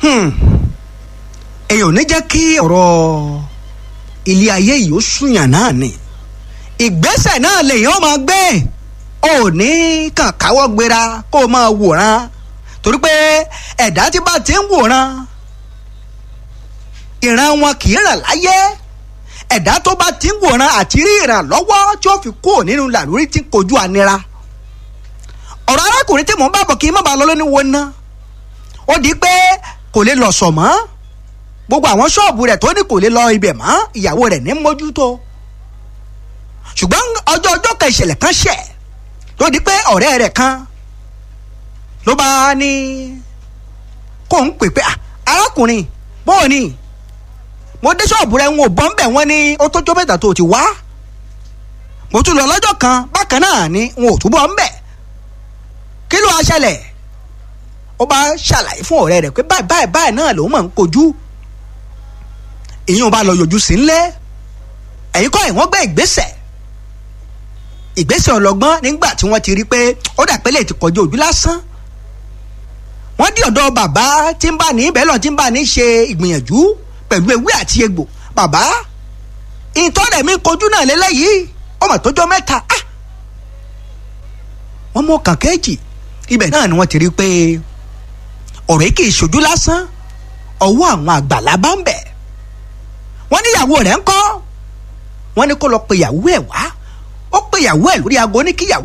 èèyàn ò ní jẹ́ kí ọ̀rọ̀ ilé ayé yìí ó súnyàn náà ni ìgbésẹ̀ náà lèèyàn máa gbé ò ní kàn káwọ́ gbéra kó o máa wòran torí pé ẹ̀dá tí bá ti ń wòran ìran wọn kì í ràn láyé ẹ̀dá tó bá ti ń wòran àti rí ìrànlọ́wọ́ tí ó fi kúrò nínú làlórí tí ń kojú ànira ọ̀rọ̀ arákùnrin tí mò ń bá bọ̀ kí n má bàa lọ lóní wo ná ó di pé kò lè lọ sọ̀ mọ́ gbogbo àwọn ṣọ́ọ̀bù rẹ̀ tó ní kò lè lọ ibẹ̀ mọ́ ìyàwó rẹ̀ ní mójútó ṣùgbọ́n ọjọ́ ọjọ́ kan ìṣẹ̀lẹ̀ kan ṣẹ̀ ló di pé ọ̀rẹ́ rẹ̀ kan ló bá ní kó ń pè pé arákùnrin bóò ni mo dé ṣọ́ọ̀bù rẹ̀ ń wò bọ́ ń bẹ̀ wọ́n ní ó tó jó mẹ́ta tó ti wá mo tún lọ lọ́jọ́ kan bákan náà ni n ò túbọ̀ ń bẹ̀ kí ló wá ṣẹlẹ̀ ó bá ṣàlàyé fún ọ̀rẹ́ rẹ̀ pé báyìí báyìí báyìí náà lòun máa ń kojú ìyẹn ò bá lọ yọjú sí ńlẹ̀ ẹ̀yin kọ́ ìwọ́n gbé ìgbésẹ̀ ìgbésẹ̀ ọlọ́gbọ́n nígbà tí wọ́n ti rí pé ó dà pé lè ti kọjú ojú lásán wọ́n dí ọ̀dọ̀ bàbá tí ń bá ní ibẹ̀ lọ tí ń bá ní ṣe ìgbìyànjú pẹ̀lú ewé àti egbò bàbá ìtọ́rẹ̀ mi kojú náà lélẹ́yìí ọmọ tó jọ mẹ́ta ah wọ́n mú ọkàn kejì ibẹ̀ náà ni wọ́n ti rí pé ọ̀rẹ́ kì í ṣojú lásán ọwọ́ àwọn àgbàlá bá ń bẹ̀ wọ́n ní ìyàwó rẹ̀ ń kọ́ wọ́n ní kó lọ pe ìyàwó ẹ̀ wá ó pe ìyàwó ẹ̀ lórí aago ní kíyàwó